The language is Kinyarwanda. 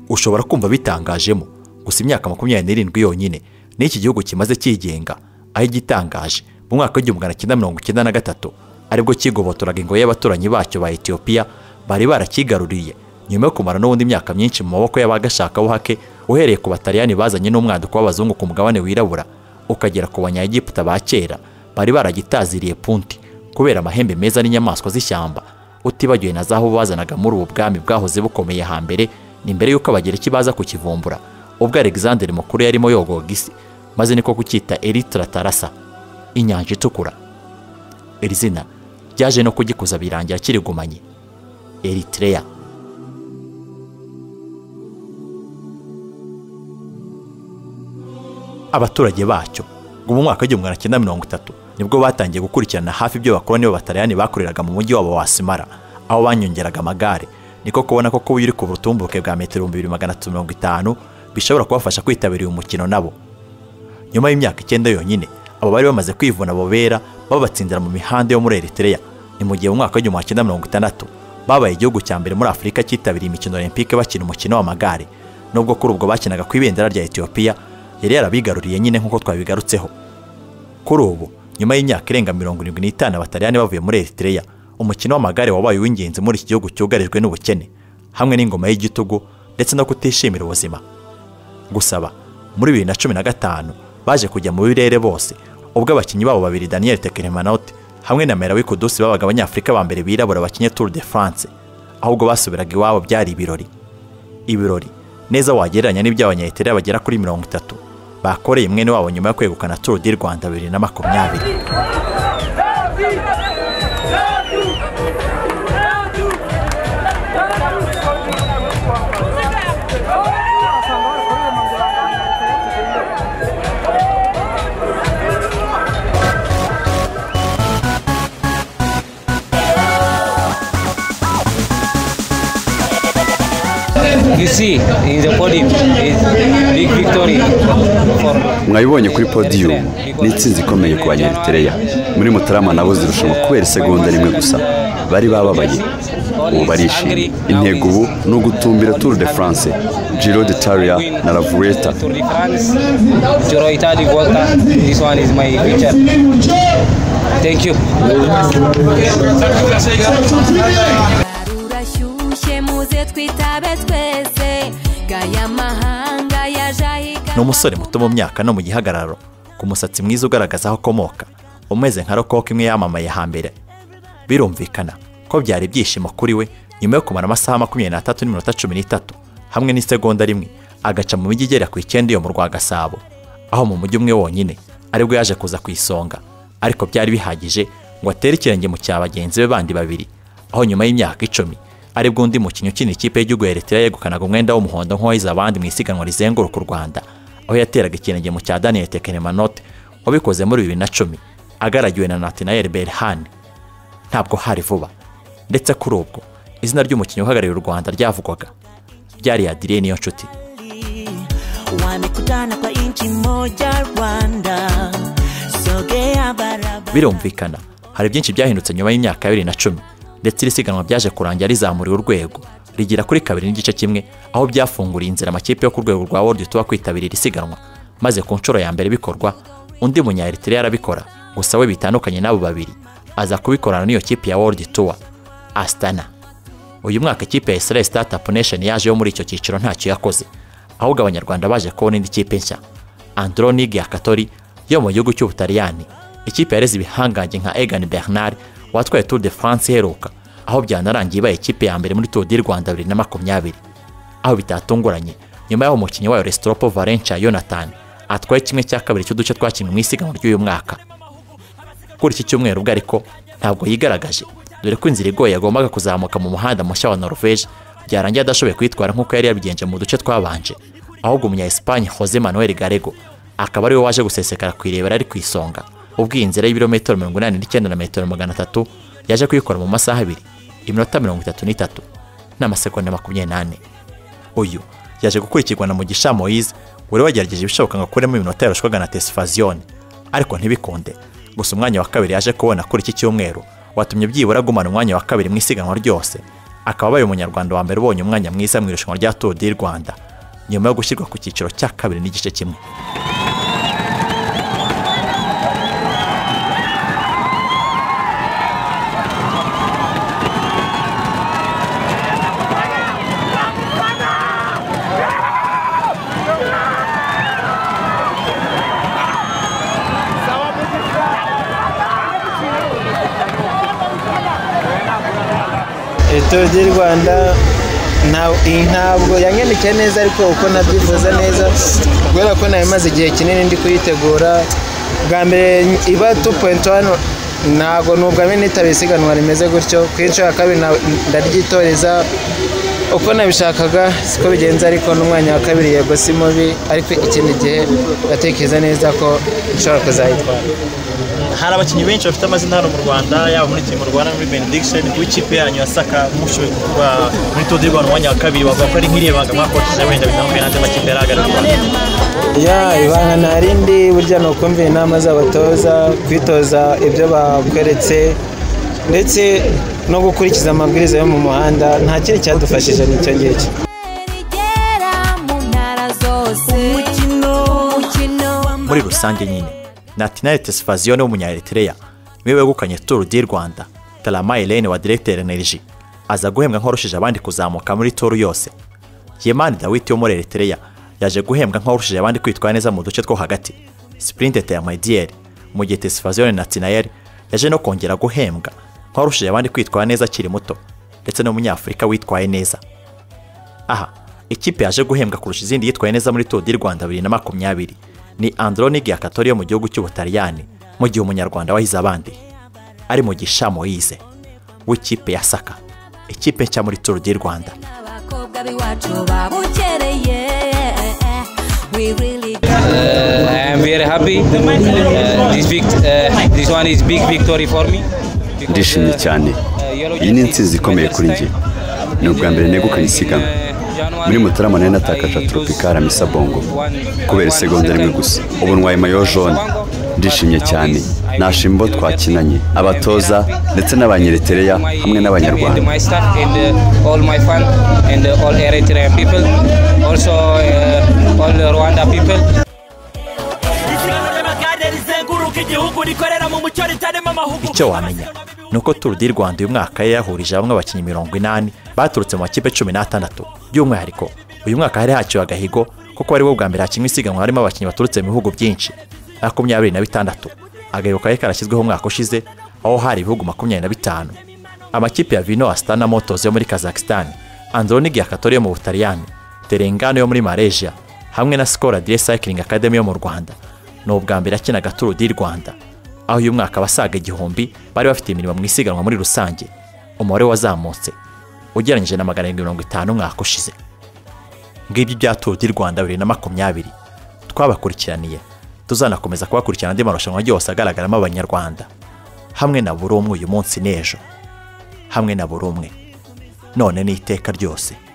ushobora kumva bitangajemo gusa imyaka makumyabiri n'irindwi yonyine niyo iki gihugu kimaze cyigenga aho igitangaje mu mwaka w'igihumbi magana cyenda mirongo icyenda na gatatu aribwo kigobotoraga ingoyi y'abaturanyi bacyo ba etiyopiya bari barakigaruriye nyuma yo kumara n'ubundi imyaka myinshi mu maboko y'abagashakabuhake uhereye ku bataliyani bazanye n'umwaduko w'abazungu ku mugabane wirabura ukagera ku banyagiputa ba kera bari baragitaziriye punti kubera amahembe meza n'inyamaswa z'ishyamba utibagiwe na zaho bazanaga muri ubu bwami bwahoze bukomeye hambere ni mbere y'uko abagereki baza kukivumbura ubwo alexander mukuru yarimo yogoga isi maze niko kucyita eritiratarasa inyanja itukura iri zina ryaje no kugikuza birangira kirigumanye eritireya abaturage bacyo ngo mu mwaka w'igihumbi magana cyenda mirongo itatu nibwo batangiye gukurikirana hafi ibyo bakoroni b'abataliyani bakoreraga mu mujyi wabo wa simara aho banyongeraga amagare niko kubona ko kuba uri ku butumbuke bwa metero ibihumbi bibiri magana atatu mirongo itanu bishobora kubafasha kwitabira uyu mukino nabo nyuma y'imyaka icyenda yonyine abo bari bamaze kwivuna abo bera babatsindira mu mihanda yo muri eritereya ni mu gihe mu mwaka w'igihumbi magana cyenda mirongo itandatu babaye igihugu cya mbere muri afurika cyitabiriye imikino olympique bakina umukino w'amagare nubwo kuri ubwo bakinaga ku ibendera rya etiyopiya yari yarabigaruriye nyine nk'uko twabigarutseho kuri ubu nyuma y'imyaka irenga mirongo irindwi n'itanu abataliyani bavuye muri eritereya umukino w'amagare wabaye uw'ingenzi muri iki gihugu cyugarijwe n'ubukene hamwe n'ingoma y'igitugu ndetse no kutishimira ubuzima gusaba muri bibiri na cumi na gatanu baje kujya mu birere bose ubwo abakinnyi babo babiri daniel tekeremanote hamwe na merawi kudusi babaga abanyafurika ba mbere birabura bakinnye tour de france ahubwo basubiraga iwabo byari ibirori ibirori neza wagereranya n'iby'abanyayitere bagera kuri mirongo itatu bakoreye mwene wabo nyuma yo kwegukana tour du rwanda bibiri na makumyabiri You see, in the podium, it's big victory for mwabibonye kuri podiyumu ni itsinzi ikomeye ku banyariteleya muri mutarama nabo zirushanwa kubera isegonda rimwe gusa bari bababaye ubu barishimye intego ubu ni ugutumbira tour de france giro d'italia na la vuelta Tour de France. Joro Itali Volta. This one is my picture. Thank you. rurashyushye muze twitabe twese gaya mahanga yaje ni ahiga umusore muto mu myaka no mu gihagararo ku musatsi mwiza ugaragaza aho akomoka umeze nka rokoko imwe yamamaye hambere birumvikana ko byari ibyishimo kuri we nyuma yo kumara amasaha makumyabiri n'atatu n'iminota cumi n'itatu hamwe n'isegonda rimwe agaca mu mijyi igera ku icyenda iyo mu rwa gasabo aho mu mujyi umwe wonyine aribwo yaje kuza ku isonga ariko byari bihagije ngo atere ikirenge mu cya bagenzi be bandi babiri aho nyuma y'imyaka icumi aribwo undi mukinnyi ukinira ikipe y'igihugu ya Eritrea yegukanaga umwenda w'umuhondo nk'uwahize abandi mu isiganwa rizenguruka u Rwanda aho yateraga ikirenge mu cya Daniel Tekeremanote wabikoze muri bibiri na cumi agaragiwe na Nathaniel Berhan ntabwo hari vuba ndetse kuri ubwo izina ry'umukinnyi uhagarariye u Rwanda ryavugwaga byari Adrien Niyonshuti wamekutana kwa inchi moja Rwanda. Sogea barabara birumvikana hari byinshi byahindutse nyuma y'imyaka ya bibiri na cumi ndetse iri siganwa byaje kurangira rizamuriwe urwego rigira kuri kabiri n'igice kimwe aho byafunguriye inzira amakipe yo ku rwego rwa world tuba kwitabira iri siganwa maze ku nshuro ya mbere bikorwa undi munya Eritrea arabikora gusa we bitandukanye n'abo babiri aza kubikorana n'iyo kipe ya world tour Astana uyu mwaka ikipe ya Israel Startup Nation yaje yo muri icyo cyiciro ntacyo yakoze ahubwo abanyarwanda baje kubona indi kipe nshya Andronig ya Katori yo mu gihugu cy'Ubutaliyani ikipe yareze ibihangange nka Egan Bernard watwaye Tour de France iheruka aho byanarangiye ibaye ikipe ya mbere muri Tour du Rwanda 2020 aho bitatunguranye nyuma y'aho umukinnyi wayo Restropo Valencia Jonathan atwaye kimwe cya kabiri cy'uduce twakinwe mu isiganwa ry'uyu mwaka kuri iki cyumweru ubwo ariko ntabwo yigaragaje dore ko inzira igoye yagombaga kuzamuka mu muhanda mushya wa Norvège byarangiye adashoboye kwitwara nk'uko yari yabigenje mu duce twabanje ahubwo umunya Espagne Jose Manuel Garego akaba ariwe waje gusesekara ku irebera ari ku isonga ubwo iyi nzira y'ibirometero mirongo inani n'icyenda na metero magana atatu yaje kuyikora mu masaha abiri iminota mirongo itatu n'itatu n'amasegonda makumyabiri n'ane uyu yaje gukurikirwa na Mugisha Moise wari wagerageje ibishoboka ngo akuremo iminota yarushwaga na Tesfazione ariko ntibikunde gusa umwanya wa kabiri yaje kubona kuri iki cyumweru watumye byibura agumana umwanya wa kabiri mu isiganwa ryose akaba abaye umunyarwanda wa mbere ubonye umwanya mwiza mu irushanwa rya turu di rwanda nyuma yo gushyirwa ku cyiciro cya kabiri n'igice kimwe turu di rwanda ntabwo yanyandikiye neza ariko uko nabyifuza neza kubera ko nawe imaze igihe kinini ndi kuyitegura bwa mbere iba tu poyinti wani ntabwo nubwo nitaba isiganwa rimeze gutyo ku inshuro ya kabiri ndaryitoreza uko nabishakaga siko bigenze ariko n'umwanya wa kabiri yego si mubi ariko ikindi gihe ndatekereza neza ko nshobora kuzayitwara hari abakinnyi benshi bafite amazina hano mu rwanda yaba muri timu rwanda muri benediction w'ikipe yanyu yasaka mushoboye kuvuga muri tour du rwanda umwanya wa kabiri bavuga ko ari nk'iriya banga mwakoresheje wenda bitamuhuye n'andi makipe yari ahagarariye ya ibanga nta rindi burya ni ukumva inama z'abatoza kwitoza ibyo bakweretse ndetse no gukurikiza amabwiriza yo mu muhanda nta kindi cyadufashije n'icyo ngicyo rigera mu ntara zose umukino umukino muri rusange nyine natinari tesifaziyone w'umunyaeritereya niwe wegukanye turu di rwanda tarama irene wa diregiteri energy aza guhembwa nk'urushije abandi kuzamuka muri turu yose yemani dawiti wo muri eritereya yaje guhembwa nk'urushije abandi kwitwara neza mu duce two hagati sipurintete ya mayidiyeri mu gihe tesifaziyone natinayeri yaje no kongera guhembwa nk'urushije abandi kwitwara neza akiri muto ndetse n'umunyafurika witwaye neza aha ikipe yaje guhembwa kurusha izindi yitwaye neza muri turu di rwanda bibiri na makumyabiri ni androni giyakatori yo mu gihugu cy'ubutaliyani mu gihe umunyarwanda wahize abandi ari mu gishamo yize w'ikipe ya saka ikipe nshya muri turu di rwanda abakobwa b'iwacu babukereye we really I am very happy. Uh, this, big, uh, this one is big victory for me. because, ndishimye uh, cyane uh, yellow iyi ni jersey intsinzi ikomeye medals kuri njye time. ni ubwa mbere negukanye In, uh, isiganwa January, muri mutarama nayo natakaje I lose tropikara misa bongo one- kubera one isegonda rimwe second. gusa ubu ntwaye mayo jone ndishimye cyane nashima abo twakinanye abatoza ndetse n'abanyeretereya hamwe n'abanyarwanda My staff and uh, all my fan and uh, all Eritrean people, also uh, all the Rwanda people. isiganwa ry'amagare rizenguruka igihugu rikorera mu mucyo ritarimo amahugu icyo wamenya ni uko turu di rwanda uyu mwaka yari yahurije hamwe abakinnyi mirongo inani baturutse mu makipe cumi n'atandatu by'umwihariko uyu mwaka hari haciwe agahigo kuko ari wo bwa mbere hakinwa isiganwa harimo abakinnyi baturutse mu bihugu byinshi makumyabiri na bitandatu agahigo kari karashyizweho umwaka ushize aho hari ibihugu makumyabiri na bitanu amakipe ya vino asitana motos yo muri kazakisitani androni giyakatori yo mu butaliyani terengano yo muri malaysia hamwe na sikora dire sayikiringi akademi yo mu rwanda ni ubwa mbere akinaga turu di rwanda aho uyu mwaka abasaga igihumbi bari bafite imirimo mu isiganwa muri rusange umubare wazamutse ugereranyije na magana arindwi mirongo itanu umwaka ushize ngibyo ibya turu di rwanda bibiri na makumyabiri twabakurikiraniye tuzanakomeza kubakurikirana andi marushanwa yose agaragaramo abanyarwanda hamwe na buri umwe uyu munsi n'ejo hamwe na buri umwe none n'iteka ryose